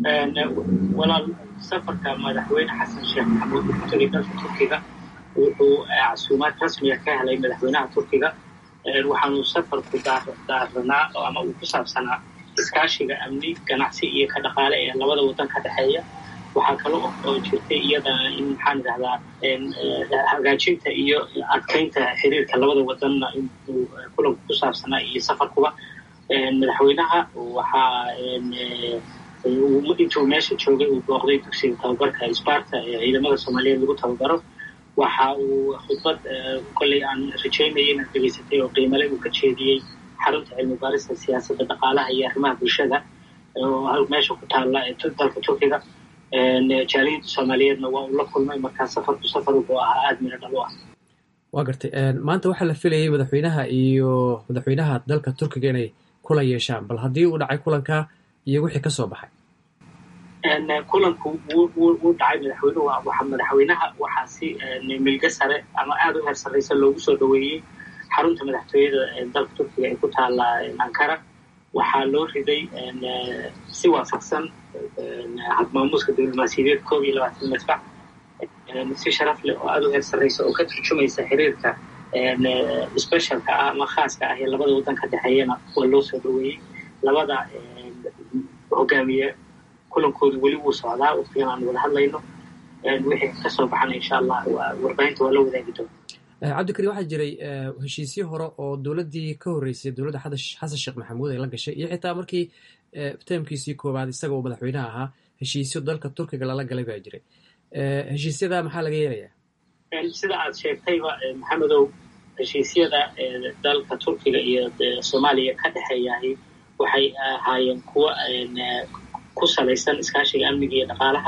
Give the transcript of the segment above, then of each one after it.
walaal safarka madaxweyne xasan sheekh maxamuud uu ku tegay dalka turkiga wuxuu casuumaad rasmiga ka helay madaxweynaha turkiga waxaanu safarku daaranaa ama uu ku saabsanaa iskaashiga amni ganacsi iyo ka dhaqaale ee labada waddan ka dhexeeya waxaa kale oo jirtay iyadana in maxaan idhahdaa hagaajinta iyo adkaynta xiriirka labada wadanna inuu kulanku ku saabsanaa iyo safarkuba madaxweynaha waxaa intuu meesha joogay uu booqday dugsiga tababarka sparta ee ciidamada soomaaliyeed lagu tababaro waxa uu khudbad kolley aan rajaynaya inaad dhegaysatay oo qiimale uu ka jeediyey xarunta cilmi baarista siyaasadda dhaqaalaha iyo arrimaha bulshada oo meesha ku taalla dalka turkiga jaaliyadda soomaaliyeedna waa uu la kulmay markaa safarku safar wuxuu ahaa aada miro dhal u ah waa gartay maanta waxaa la filayay madaxweynaha iyo madaxweynaha dalka turkiga inay kulan yeeshaan bal haddii uu dhacay kulanka iyo wixii ka soo baxay kulanku wuu dhacay madaxweynuhu waa madaxweynaha waxaa si milga sare ama aada u heer sarraysa loogu soo dhaweeyey xarunta madaxtooyada dalka turkiga ee ku taalla ankara waxaa loo riday si waafaqsan hadmaamuuska diblomaasiyadeed koob iyo labaatan madfac si sharaf leh oo aada u heer sarraysa oo ka turjumaysa xiriirka specialka ah ama khaaska ah ee labada waddan ka dhexeeyana waa loo soo dhaweeyey labada hogaamiye kulankoodu weli wuu socdaa waqtigan aan wada hadlayno wixii kasoo baxana insha allah warbaahinta waa la wadaagi doona cabdikariim waxaa jiray heshiisyo hore oo dowladdii ka horreysay dowladda xasan sheekh maxamuud ay la gashay iyo xitaa markii taamkiisii koowaad isaga uu madaxweynaha ahaa heshiisyo dalka turkiga lala galay baa jiray heshiisyada maxaa laga yeelayaa sida aad sheegtayba maxamedow heshiisyada dalka turkiga iyo soomaaliya ka dhexeeyahay waxay ahaayeen kuwa ku salaysan iskaashiga amniga iyo dhaqaalaha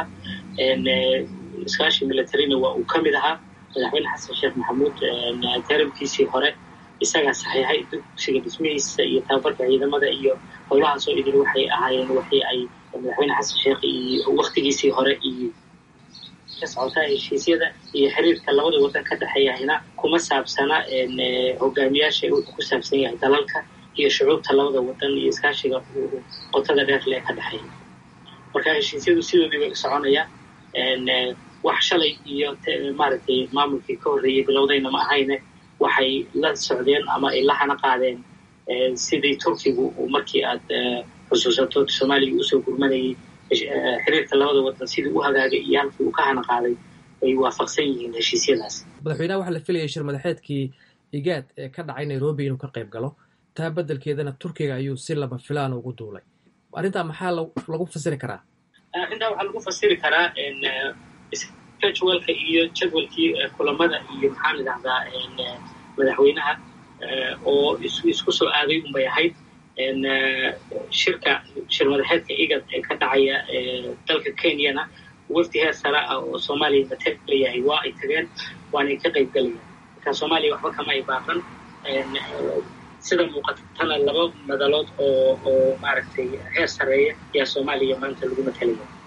iskaashi militarina waa uu ka mid ahaa madaxweyne xasan sheekh maxamuud taramkiisii hore isagaa saxiixay dugsiga dhismihiisa iyo tababarka ciidamada iyo howlahaasoo idil waxay ahaayeen waxii ay madaxweyne xasan sheekh iyo waktigiisii hore iyo ka socotaa heshiisyada iyo xiriirka labada waddan ka dhexeeyahayna kuma saabsana hogaamiyaasha wuxuu ku saabsan yahay dalalka iyo shucuubta labada waddan iyo iskaashiga qotada dheerle ee ka dhexeeya marka heshiisyadu sidoodii bay u soconayaan wax shalay iyo maaragtay maamulkii ka horreeyey bilowdayna ma ahayne waxay la socdeen ama ay la hana qaadeen sidii turkigu markii aad xusuusato soomaaliya usoo gurmanayay xiriirka labada waddan sidii u hagaagay iyo halkii uu ka hana qaaday ay waafaqsan yihiin heshiisyadaas madaxweynaha waxaa la filayay shir madaxeedkii igaad ee ka dhacay nairobi inuu ka qayb galo taa beddelkeedana turkiga ayuu si laba filaan ugu duulay arrintaa maxaa lagu fasiri karaa arrintaa waxaa lagu fasiri karaa scheduleka iyo jadwalkii kulamada iyo maxaan idhahdaa madaxweynaha oo isku soo aaday unbay ahayd shirka shir madaxeedka igad ee ka dhacaya dalka kenyana wafdi heer sare ah oo soomaaliya matalayahay waa ay tageen waanay ka qayb galayaan marka soomaaliya waxba kama ay baaqan sida muuqatana laba madalood oo oo maaragtay heer sareeya ayaa soomaaliya maanta lagu matalaya